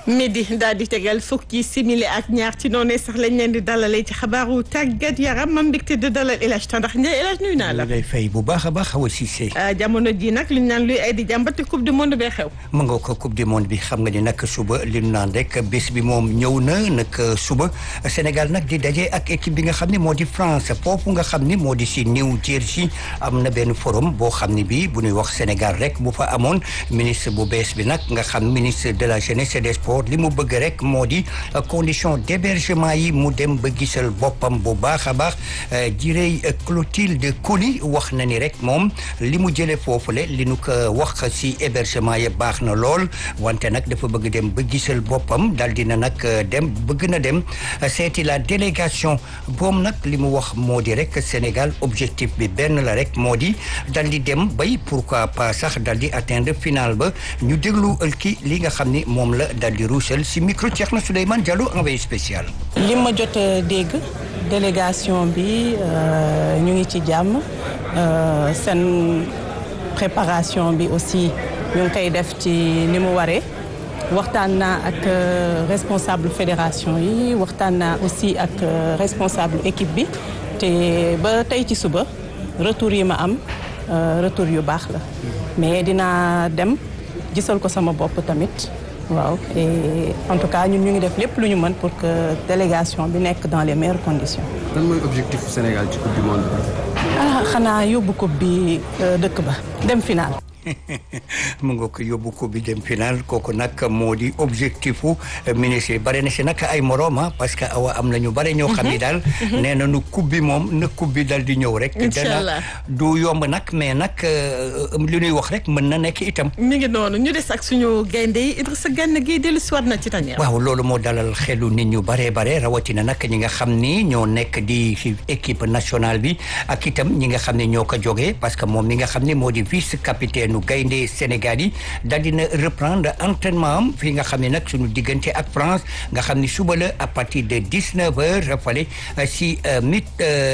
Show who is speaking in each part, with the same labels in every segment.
Speaker 1: midi daal di tegal fukki simili ak ñaar ci noonu sax lañ leen di dalalee ci xabaaru tàggat yaram ma mbégte de dalal El Hadj Tandax Ndiaye El Hadj nuyu naa la.
Speaker 2: lay fay bu baax a baax Awa Cissé.
Speaker 1: jamono ji nag li ñu naan luy ay di jàmbati coupe du monde bee xew.
Speaker 2: ma nga ko coupe du monde bi xam nga ni nag suba li ñu naan rek bés bi moom ñëw na nag suba Sénégal nag di daje ak équipe bi nga xam ne moo di France foofu nga xam ni moo di si New Jersey am na benn forum boo xam ne bii bu ñuy wax Sénégal rek bu fa amoon ministre bu bees bi nag nga xam ministre de la jeunesse et des sports li mu bëgg rek moo di condition d'hébergement yi mu dem ba gisal boppam bu baax a baax jirey Clotilde Coly wax na ni rek moom li mu jëlee foofule li nu ko wax si hébergement yi baax na lool wante nag dafa bëgg dem ba gisal boppam dal dina nag dem bëgg na dem seeti la délégation boom nag li mu wax moo di rek Sénégal objectif bi benn la rek moo di dal di dem bay pourquoi pas sax dal di atteindre final ba ñu déglu ki li nga xam ni moom la dal di ruusal si micro Cheikhna Souleymane Diallo envoyé spécial.
Speaker 3: li ma jot a dégg délégation bi ñu ngi ci jàmm seen préparation bi aussi ñu ngi koy def ci ni mu waree waxtaan naa ak responsable fédération yi waxtaan naa aussi ak responsable équipe bi te ba tey ci suba retour yi ma am retour yu baax la mais dinaa dem gisal ko sama bopp tamit. waaw et en tout cas ñun ñu ngi def lépp lu ñu mën pour que délégation bi nekk dans les meilleures conditions.
Speaker 4: lan mooy objectif Sénégal ci coupe du monde
Speaker 3: ah xanaa yóbbu coupe bi dëkk ba dem final.
Speaker 2: mu nga ko yóbbu ko bi dem final kooku nag moo di objectif u ministre bare na si nag ay morom parce que awa am na ñu bare ñoo xam ni daal nee na nu coupe bi moom na coupe bi dal di ñëw rek dana du yomb nag mais nag li ñuy wax rek mën na nekk itam
Speaker 1: mi ngi noonu ñu des ak suñu gaynde yi Idrissa Gana Gueye dellu si waat na ci tañeer
Speaker 2: waaw loolu moo dalal xelu nit ñu bare bare rawatina nag ñi nga xam ni ñoo nekk di équipe nationale bi ak itam ñi nga xam ne ñoo ko jógee parce que moom mi nga xam ne moo di vice capitaine nu gaynde Sénégal yi daal dina reprendre entraînement am fii nga xam ne nag suñu diggante ak France nga xam ne suba la à partir de dix-neuf heures fale si Mid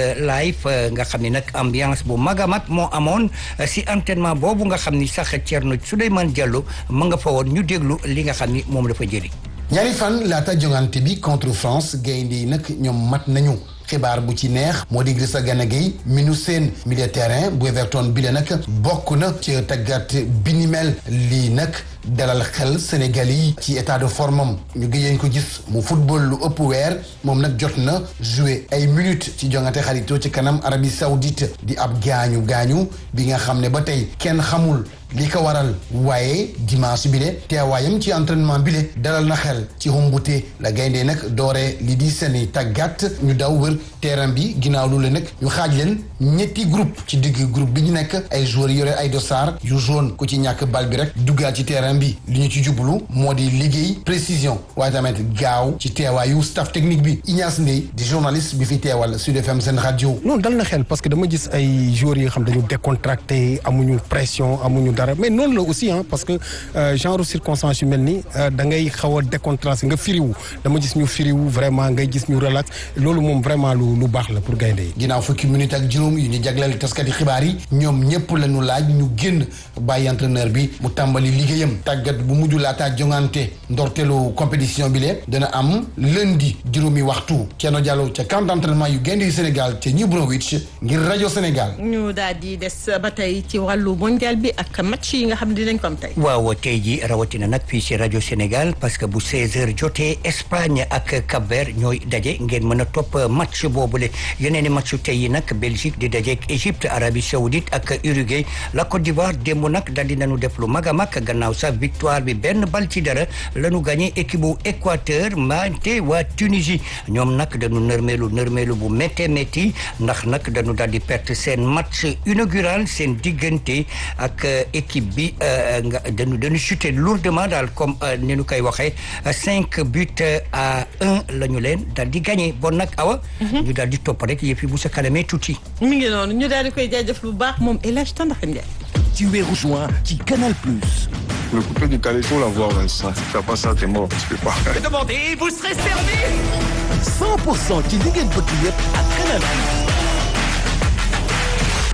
Speaker 2: Life nga xam ne nag ambiance bu mag a mag moo amoon si entraînement boobu nga xam ni sax Thierno Souleymane Diallo ma nga fa woon ñu déglu li nga xam ni moom la fa jëli
Speaker 5: ñaari fan laata jongante bi contre France gaynde yi nag ñoom mat nañu xibaar bu ci neex moo di Idrissa Gana Gueye mi nu seen milieu terrain bu Everton bi la nag bokk na ci tàggat bi ni mel lii nag dalal xel Sénégal yi ci état de forme am ñu gëjeen ko gis mu football lu ëpp weer moom nag jot na jouer ay minutes ci jongante xaritoo ci kanam Arabie Saoudite di ab gaañu gaañu bi nga xam ne ba tey kenn xamul li ko waral waaye dimanche bi le teewaayam ci entraînement bi le dalal na xel ci xumbute la gayndee nag doore li di seeni tàggat ñu daw wër terrain bi ginnaaw lu le nag ñu xaaj leen ñetti groupe ci digg groupe bi ñu nekk ay joueurs yore ay dossard yu jaune ku ci ñàkk bal bi rek duggaat ci terrain bi li ñu ci jublu moo di liggéey précision waaye tamit gaaw ci teewaayu staff technique bi Ignace Ndeye di journaliste bi fi teewal Sud FM seen rajo.
Speaker 6: non dal na xel parce que dama gis ay joueurs yi nga xam dañu décontracté amuñu pression amuñu dara mais noonu la aussi ah parce que genre circonstance yu mel ni da ngay xaw a décontracté nga firiwu dama gis ñu firiwu vraiment ngay gis ñu relax loolu moom vraiment lu lu baax la pour gaynde yi.
Speaker 5: ginnaaw fukki minutes ak juróom yu ñu jagleel taskati xibaar yi ñoom ñëpp la ñu laaj ñu génn bàyyi entraîneur bi mu tàmbali liggéeyam tàggat bu mujj laataa jongante ndorteelu compétition bi le dana am lundi juróomi waxtu Thierno Diallo ca camp d'entraînement yu gaynde yu Sénégal ca New Brunswick ngir rajo Sénégal.
Speaker 1: ñu daal di des ba tey ci wàllu mondial bi ak match yi nga xam ne dinañ ko am tey.
Speaker 2: waaw tey ji rawatina nag fii si rajo Sénégal parce que bu 16h jotee Espagne ak Cap-Vert ñooy daje ngeen mën a topp match boobule yeneen i match tey yi nag Belgique di daje ak Égypte Arabie Saoudite ak Uruguay la Côte d'Ivoire démb nag daal di nañu def lu mag a mag gannaaw sax victoire bi benn bal ci dara la ñu gagné équipe bu Équateur mante waa Tunisie ñoom nag dañu nërmeelu nërmeelu bu méttee métti ndax nag dañu daal di perte seen match inaugural seen diggante ak équipe bi nga dañu dañu chuté lourdement daal comme ni ñu koy waxee cinq buts à un la ñu leen daal di gagné bon nag awa. ñu daal di topp rek yëf yi bu sa kanamee tuuti.
Speaker 1: mi ngi noonu ñu daal di koy jaajëf lu baax moom El Hadj Tandax Ndiaye.
Speaker 7: Tu es rejoint ci Canal Plus.
Speaker 8: Le coupé du Calais, il faut l'avoir, Vincent. Si tu fais pas ça, t'es mort. Tu peux pas.
Speaker 7: Demandez, vous serez servi. 100% ci li ngeen bëgg yëpp ak Canal Plus. ak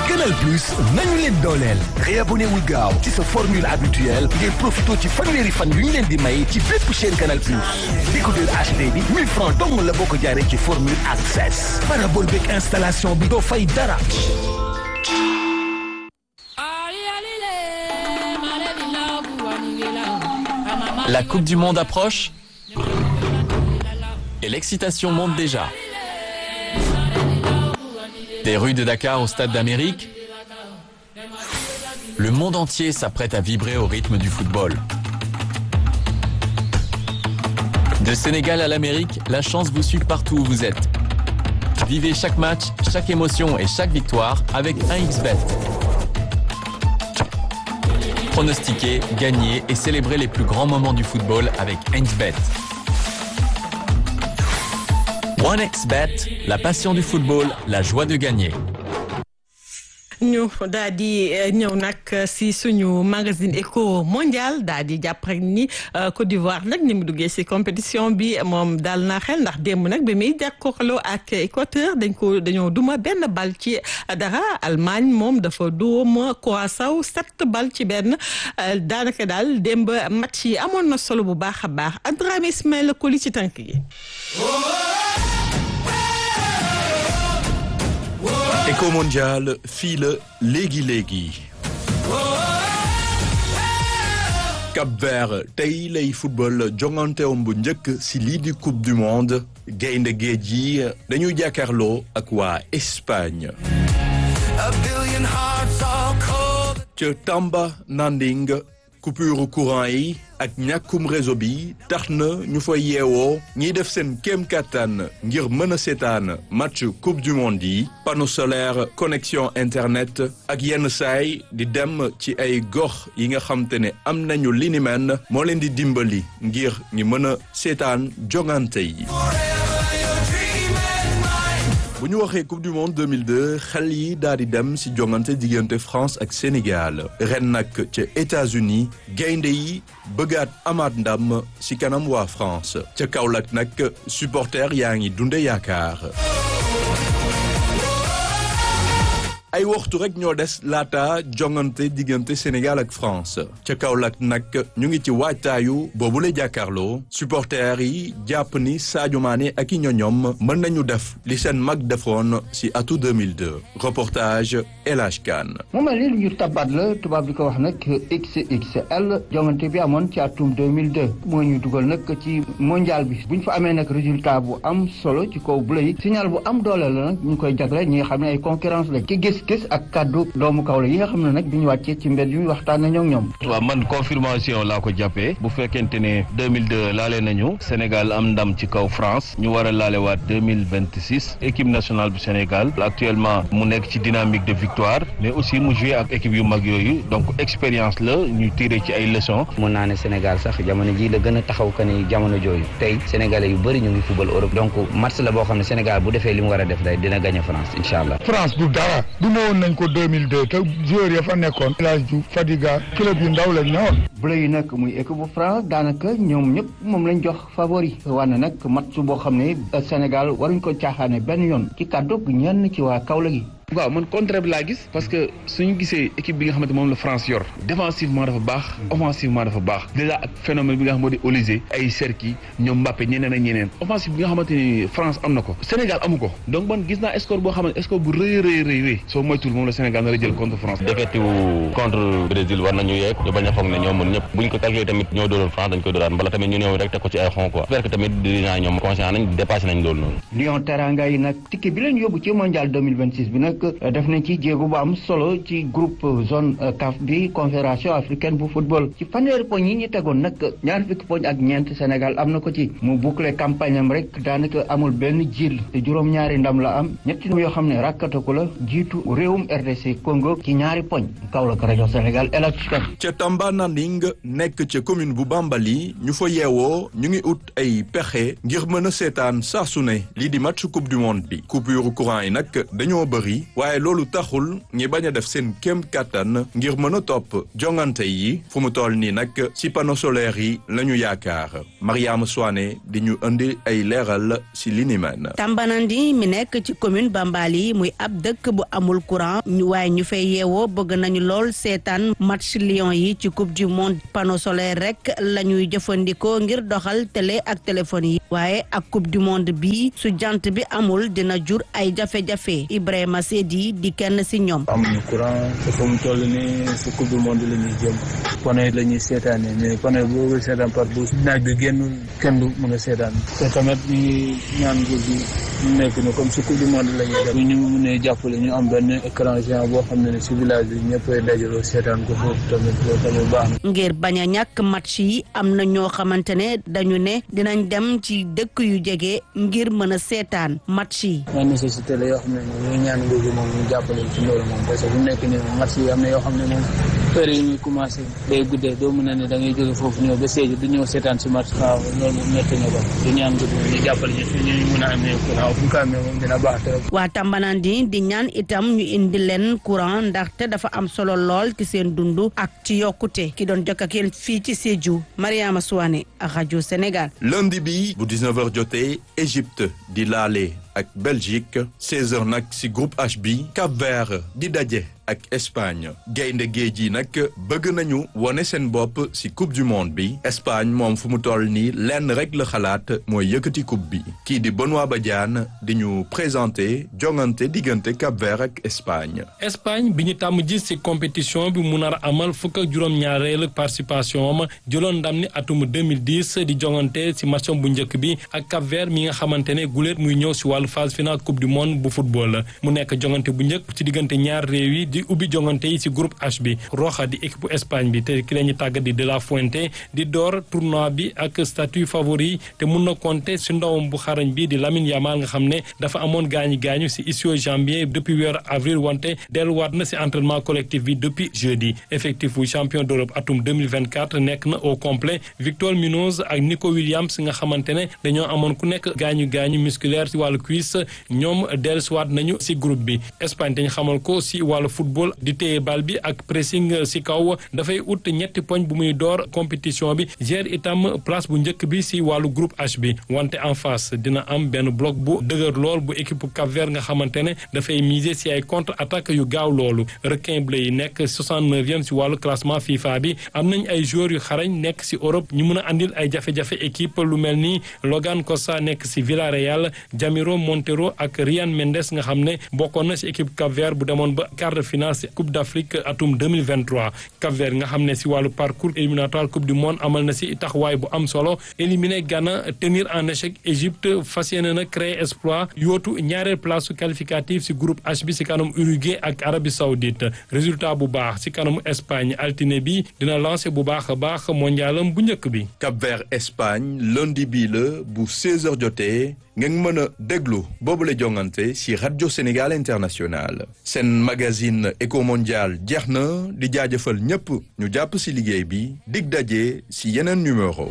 Speaker 7: Canal Plus nañu leen dooleel réabonné wul gaaw ci sa formule habituelle ngir profito ci fanweeri fan yu ñu leen di may ci bépp chaîne Canal Plus décodeur HD bi 1000 francs dong la boo ko jaaree ci formule access parabole beeg installation bi doo fay dara
Speaker 9: La Coupe du Monde approche et l'excitation monte déjà. Des rues de Dakar au Stade d'Amérique, le monde entier s'apprête à vibrer au rythme du football. De Sénégal à l'Amérique, la chance vous suit partout où vous êtes. Vivez chaque match, chaque émotion et chaque victoire avec 1xBet. Pronostiquer, gagner et célébrer les plus grands moments du football avec 1xBet. 1xBet, la passion du football, la joie de gagner.
Speaker 1: ñu daal di ñëw nag si suñu magazine éco mondial daal di jàpp rek ni Côte d'Ivoire nag ni mu duggee si compétition bi moom daal na xel ndax démb nag bi muy jàkkaarloo ak Équateur dañ ko dañoo duma benn bal ci dara Allemagne moom dafa duma Curaçao sept bal ci benn daanaka daal démb match yi amoon na solo bu baax a baax Adrame Ismaïla Koli ci tànk yi.
Speaker 10: Éco mondial fii la léegi léegi Cap Vert tey lay football jonganteem bu njëkk si lii di coupe du monde gaynde géej yi dañuy jàkkaarloo ak waa Espagne ca Tamba Nanding coupure courant yi ak ñàkkum réseau bi tax na ñu fa yeewoo ñiy def seen kéem kattan ngir mën a seetaan match coupe du monde yi panneau solaire connexion internet ak yenn saay di dem ci ay gox yi nga xam te ne am nañu li ni mel moo leen di dimbali ngir ñu mën a seetaan jongante yi bu ñu waxee coupe du monde 2002 xel yi daal di dem ci jongante diggante France ak Sénégal ren nag ca États-Unis gaynde yi bëggaat amaat ndam ci kanam waa France ca Kaolack nag supporter yaa ngi dunde yaakaar ay waxtu rek ñoo des laata jongante diggante Sénégal ak France ca Kaolack nag ñu ngi ci waajtaayu boobu la jàkkaarloo supporters yi jàpp ni Sadio Mané ak i ñoñom mën nañu def li seen mag defoon si atu 2002 reportage El Hadj Kane
Speaker 11: mu mel ni lu ñu tabaat la tubaab di ko wax nag XXL jongante bi amoon ci atum 2002 moo ñu dugal nag ci mondial bi bu ñu fa amee nag résultat bu am solo ci kaw bu lay signal bu am doole la nag ñu koy jagle ñi nga xam ne ay concurrence la ki gis-gis ak kaddu doomu kaw la yi nga xam ne nag bi ñu wàccee ci mbedd yi waxtaan nañoo ak ñoom.
Speaker 12: waaw man confirmation laa ko jàppee bu fekkente ne 2002 laale nañu Sénégal am ndam ci kaw France ñu war a laale waat 2026 équipe nationale bu Sénégal actuellement mu nekk ci dynamique de victoire mais aussi mu joué ak équipe yu mag yooyu donc expérience la ñu tiré ci ay leçons.
Speaker 13: mun naa ne Sénégal sax jamono ji la gën a taxaw que ni jamono jooju tey sénégalais yu bëri ñu ngi football Europe donc match la boo xam ne Sénégal bu defee li mu war a def day dina gagné France incha allah.
Speaker 14: France du dara du ma woon nañ ko 2002 te joueurs ya fa nekkoon El Hadj Diouf Fadiga club yu ndaw lañ ñëwoon.
Speaker 11: bu yi nag muy équipe bu France daanaka ñoom ñëpp moom lañ jox favori wane nag match boo xam ne Sénégal waruñ ko caaxaane benn yoon ci kàddu ñenn ci waa Kaolack gi.
Speaker 15: waaw man contraire bi laa gis parce que suñu gisee équipe bi nga xamante moom la France yor défensivement dafa baax offensivement dafa baax déjà ak phénomène bi nga xam moo di Olysée ay Serki ñoom Mbappé ñeneen ak ñeneen offensive bi nga xamante ni France am na ko Sénégal amu ko donc man gis naa score boo xamante score bu rëy rëy rëy rëy soo moytul moom la Sénégal nar a jël contre France
Speaker 12: défaite contre Brésil war nañu yeeg ñu bañ a foog ne ñoo mën ñëpp buñ ko calculé tamit ñoo dóoroon France dañ koy dóoraat mbala tamit ñu ñëw rek teg ko ci ay xon quoi j'espère que tamit dirigeants yi ñoom conscient nañ dépassé nañ loolu noonu
Speaker 11: Lion Teranga yi nag ticket bi leen yóbbu ci mondial 2026 bi nag def nañ ci jéego bu am solo ci groupe zone CAF bi confédération africaine bu football ci fanweeri poñ yi ñu tegoon nag ñaar fukki poñ ak ñeent Sénégal am na ko ci mu boucler campagne am rek daanaka amul benn jiil te juróom-ñaari ndam la am ñetti yoo xam ne rakkataku la jiitu réewum RDC Congo ci ñaari poñ Kaolack rajo Sénégal El Hadj Kane
Speaker 10: ca Tamba Nanding nekk ca commune bu Bambali ñu fa yeewoo ñu ngi ut ay pexe ngir mën a seetaan saa su ne lii di match coupe du monde bi coupure courant yi nag dañoo bëri waaye loolu taxul ñi bañ a def seen kéem kàttan ngir mën a topp jongante yi fu mu toll nii nag ci panneau solaire yi la ñu yaakaar Mariama Soane di ñu indi ay leeral ci li ni mel.
Speaker 16: Tambanandi mi nekk ci commune Bambali muy ab dëkk bu amul courant ñu waaye ñu fay yeewoo bëgg nañu lool seetaan match Lions yi ci coupe du monde panneau solaire rek la ñuy jëfandikoo ngir doxal télé ak téléphone yi waaye ak coupe du monde bi su jant bi amul dina jur ay jafe-jafe Ibrahima Sedi di kenn si ñoom.
Speaker 17: amuñu courant te fu mu toll nii si coupe du monde la ñuy jëm panneau la ñuy seetaanee mais panneau boobu seetaan par bu naaj bi génnul kenn du mën a seetaan te tamit ñu ngi ñaan nguur gi ñu nekk ni comme si coupe du monde la ñuy def bu ñu mënee jàppale ñu am benn écran géant boo xam ne ne si village bi ñëppay dajaloo seetaan ko foofu tamit loolu tamit baax na.
Speaker 16: ngir bañ a ñàkk match yi am na ñoo xamante ne dañu ne dinañ dem ci dëkk yu jege ngir mën a seetaan match yi.
Speaker 17: ay nécessité la yoo xam ne moom ñu ñaan nguur gi moom ñu jàppale ci loolu moom parce que bu nekk nii moom match yi am na yoo xam ne moom heure yi muy commencé day guddee doo mën a ne da ngay jóge foofu ñëw ba Sédhiou du ñëw seetaan si match waaw loolu moom nekk na ko du ñaan nguur gi ñu jàppale ñu fi ñu mën a amee courant fu ñu ko amee moom dina baax trop.
Speaker 16: waa Tambanandi di ñaan itam ñu indi leen courant ndaxte dafa am solo lool ci seen dund ak ci yokkute ki doon jokk ak yéen fii ci Sédhiou Mariama Souane rajo Sénégal.
Speaker 10: lundi bi bu 19h jotee Égypte di laale ak Belgique 16h nag ci groupe H bi Cap-Vert di daje ak Espagne gaynde géej yi nag bëgg nañu wone seen bopp ci coupe du monde bi Espagne moom fu mu toll nii lenn rek la xalaat mooy yëkkati coupe bi kii di Benoît Badiane di ñu présenté jongante diggante Cap-Vert ak Espagne.
Speaker 18: Espagne bi ñu tàmm gis ci compétition bi mu nar a amal fukk ak juróom-ñaareelu participation am jëloon ndam ni atum 2010 di jongante ci matcham bu njëkk bi ak Cap-Vert mi nga xamante ne guléet muy ñëw ci wàllu phase finale coupe du monde bu football mu nekk jongante bu njëkk ci diggante ñaar réew yi di ubbi jongante yi ci groupe H bi Roja di équipe bu Espagne bi te ki la ñu tàggat di De La Fuente di door tournoi bi ak statut favori te mun na compter ci ndawam bu xarañ bi di Lamine Yamal nga xam ne dafa amoon gaañu gaañu ci ischio-jambier depuis weeru avril wante delluwaat na ci entraînement collectif bi depuis jeudi effectif bu champion d'Europe atum 2024 nekk na au complet Victor Munoz ak Nico Williams nga xamante ne dañoo amoon ku nekk gaañu gaañu musculaire ci wàllu cuisse ñoom dellusiwaat nañu ci groupe bi Espagne dañ xamal ko ci wàllu football di téye bal bi ak pressing ci kaw dafay ut ñetti poñ bu muy door compétition bi gère itam place bu njëkk bi ci wàllu groupe H bi wante en face dina am benn bloc bu dëgër lool bu équipe Cap-Vert nga xamante ne dafay miser ci ay contre attaque yu gaaw loolu requin bleu yi nekk 69e ci wàllu classement FIFA bi am nañ ay joueurs yu xarañ nekk ci Europe ñu mën a andil ay jafe-jafe équipe lu mel ni Logan Costa nekk ci Villarreal Jamiro Montero ak Ryan Mendes nga xam ne bokkoon na ci équipe Cap-Vert bu demoon ba quart de finale ci Coupe d'Afrique atum 2023 Cap-Vert nga xam ne ci wàllu parcours éliminatoire Coupe du monde amal na ci taxawaay bu am solo éliminer Ghana tenir en échec Égypte fas yéene na créer exploit yootu ñaareel place qualificative ci groupe H bi ci kanam Uruguay ak Arabie Saoudite résultat bu baax ci kanamu Espagne altine bi dina lancer bu baax a baax mondialam bu njëkk bi.
Speaker 10: Cap-Vert Espagne lundi bii la bu 16h jotee ngeen mën a déglu boobule jongante ci rajo Sénégal International seen magazine Eco Mondial jeex na di jaajëfal ñépp ñu jàpp ci liggéey bi dig daje ci yeneen numéro.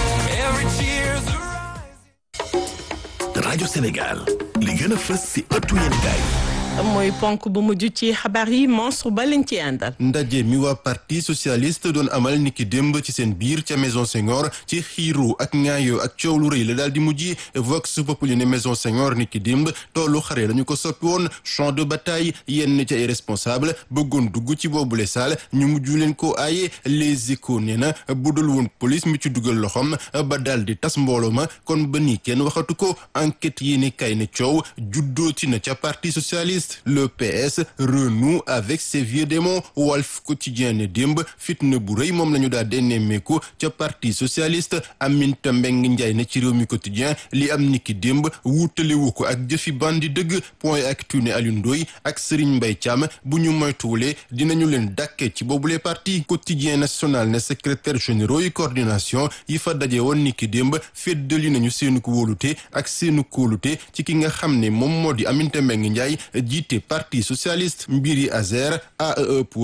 Speaker 7: rajo Sénégal li gën a fës ci ëttu yéenekaay
Speaker 1: mooy ponk bu mujj ci xabaar yi monstre ba lañ ci àndal.
Speaker 19: ndaje mi waa parti socialiste doon amal niki démb ci seen biir ca maison Senghor ci xiiru ak ŋaayoo ak coow lu rëy la daal di mujj vox populi ne maison Senghor niki démb toolu xare lañu ko soppi woon champ de bataille yenn ca ay responsable bëggoon dugg ci boobule saal ñu mujj leen ko aaye les échos nee na bu dul woon police mi ci dugal loxoom ba daal di tas mbooloo ma kon ba nii kenn waxatu ko enquête yi ni kay ne coow juddooti na ca parti socialiste. le PS renoue avec ses vieux démons Walf Quotidien ne démb fitna bu rëy moom la ñu daal di nemmeeku ca parti socialiste Aminata Mbengue Ndiaye ne ci réew mi quotidien li am niki démb wuutalewu ko ak jëfi bandi dëgg point actu ne Alioune Ndoye ak Serigne Mbaye Thiam bu ñu moytuwulee dinañu leen dàkke ci boobule parti quotidien national ne secrétaire généraux yi coordination yi fa daje woon niki démb feddali nañu seenu ko wóolute ak seenu kóolute ci ki nga xam ne moom moo di Aminata Mbengue Ndiaye jiite parti socialiste mbiri Azer AEE Power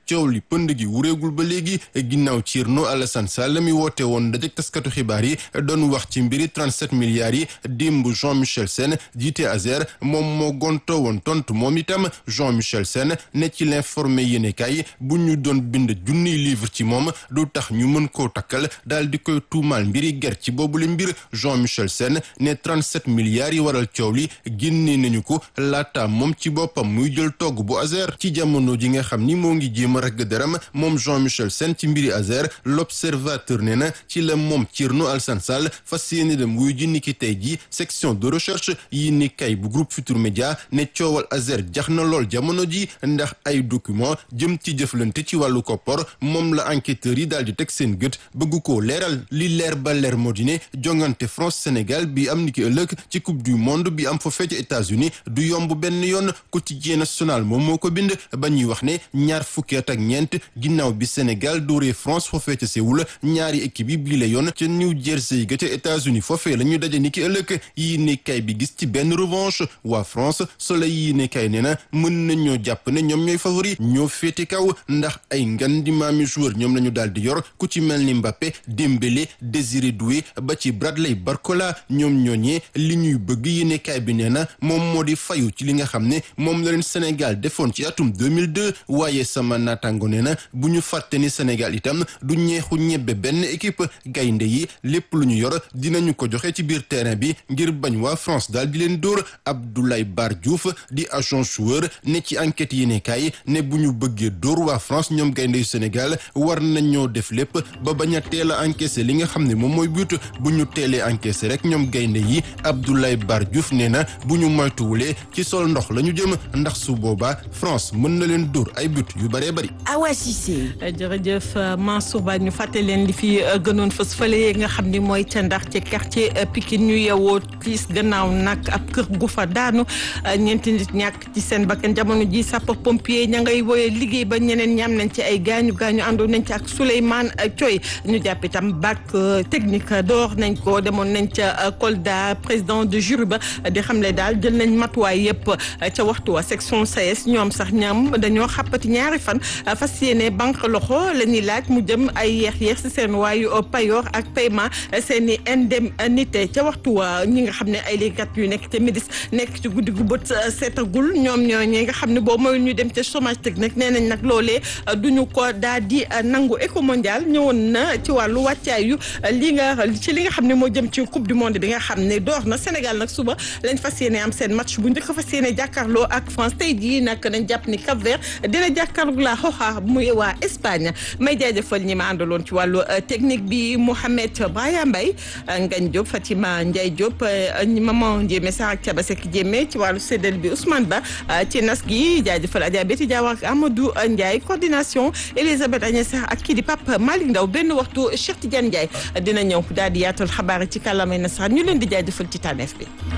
Speaker 19: coow li pënd gi wureegul ba léegi ginnaaw Thierno Alassane Sall mi woote woon dajek taskatu xibaar yi doon wax ci mbiri 37 milliards yi démb Jean Michel Sène jiite Azer moom moo gonto woon tontu moom itam Jean Michel Sène ne ci l'informé yéenekaay bu ñu doon bind junniy livre ci moom du tax ñu mën koo takkal daal di koy tuumaal mbiri ger ci boobule mbir Jean Michel Sène ne 37 milliards yi waral coow li génne nañu ko laata moom ci boppam muy jël togg bu Azer ci jamono ji nga xam ni moo ngi jéem a ragg deram moom Jean Michel Sène ci mbiri Azer l'observateur ne na ci la moom Thierno Alassane Sall fas yéene dem wuyu ji niki tey ji section de recherche yi ni kay bu groupe Futur Média ne coowal Azer jax na lool jamono ji ndax ay document jëm ci jëflante ci wàllu koppor moom la enquêteurs yi daal di teg seen gët bëgg koo leeral li leer ba leer moo di ne jongante France Sénégal bi am niki ëllëg ci coupe du monde bi am foofee ci États-Unis du yomb benn yoon quotidien national moom moo ko bind ba ñuy wax ne ñaar fukki at ak ñeent ginnaaw bi Sénégal dóoree France foofee ca Séoul ñaari équipe yi bii la yoon ca New Jersey ga ca États-Unis foofee la ñu daje niki ëllëg yi ne kay bi gis ci benn revanche waa France Soleil yi ne kay nee na mën nañoo jàpp ne ñoom ñooy favori ñoo féete kaw ndax ay ngan di maami joueur ñoom la ñu daal di yor ku ci mel ni Mbappé Dembélé Désiré Doué ba ci Bradley Barcola ñoom ñooñee li ñuy bëgg yéene kaay bi nee na moom moo di fayu ci li nga xam ne moom la leen Sénégal defoon ci atum 2002 waaye sama naataango nee na bu ñu fàtte ni Sénégal itam du ñeexu ñebbe benn équipe gaynde yi lépp lu ñu yor dinañu ko joxe ci biir terrain bi ngir bañ waa France daal di leen dóor Abdoulaye Bar Diouf di agent joueur ne ci enquête yéene kaay ne bu ñu bëggee dóor waa France ñoom gaynde yu Sénégal war nañoo def lépp ba bañ a teel a encaissé li nga xam ne moom mooy but bu ñu teelee encaissé rek ñoom gaynde yi Abdoulaye Bar Diouf nee na bu ñu moytuwulee ci sol ndox la ñu jëm ndax su boobaa France mën na leen dóor ay but yu bëree bëri.
Speaker 1: Awa Cissé. jërëjëf Mansour Ba ñu fàtte leen li fi gënoon fës fële nga xam ni mooy ca ndax ci quartier Pikine ñu yewoo tiis gannaaw nag ab kër gu fa daanu ñeenti nit ñàkk ci seen bakkan jamono ji sapeur pompier ña ngay woyee liggéey ba ñeneen ñam nañ ci ay gaañu gaañu àndoon nañ ci ak Souleymane Thioy ñu jàpp itam bac technique door nañ ko demoon nañ ca Kolda président de jury ba di xamle daal jël nañ matuwaay yëpp ca waxtu wa section SAES ñoom sax ñam dañoo xàppati ñaari fan fas yéene banque loxo la ñuy laaj mu jëm ay yeex yeex si seen waayu payoor ak paiement seen i indemnité ca waxtu wa ñi nga xam ne ay liggéeykat yu nekk ca Médis nekk ci guddi gu bët seetagul ñoom ñoo ñi nga xam ne boo mooy ñu dem ca chômage technique nee nañ nag loolee duñu ko daal di nangu éco mondial ñëwoon na ci wàllu wàccaayu li nga ci li nga xam ne moo jëm ci coupe du monde bi nga xam ne door na Sénégal nag suba lañ fas yéene am seen match bu njëkk fas yéene jàkkaarloo ak France tey jii nag nañ jàpp ni Cap Vert dina jàkkaarloo la xoxa muy waa Espagne may jaajëfal ñi ma àndaloon ci wàllu technique bi Mouhamed Braya Mbaye Ngagne Diop Fatima Ndiaye Diop maman Ndiémé Sarr ak Thiaba Seck Diémé ci wàllu séddale bi Ousmane Ba ci nas gi jaajëfal Adja Betty Diaw ak Amadou Ndiaye coordination Elisabeth Agnès Sarr ak kii di Pape Malick Ndaw benn waxtu Cheikh Tidiane Ndiaye dina ñëw daal di yaatal xabaar ci kàllaamay nasaraan ñu leen di jaajëfal ci tànneef bi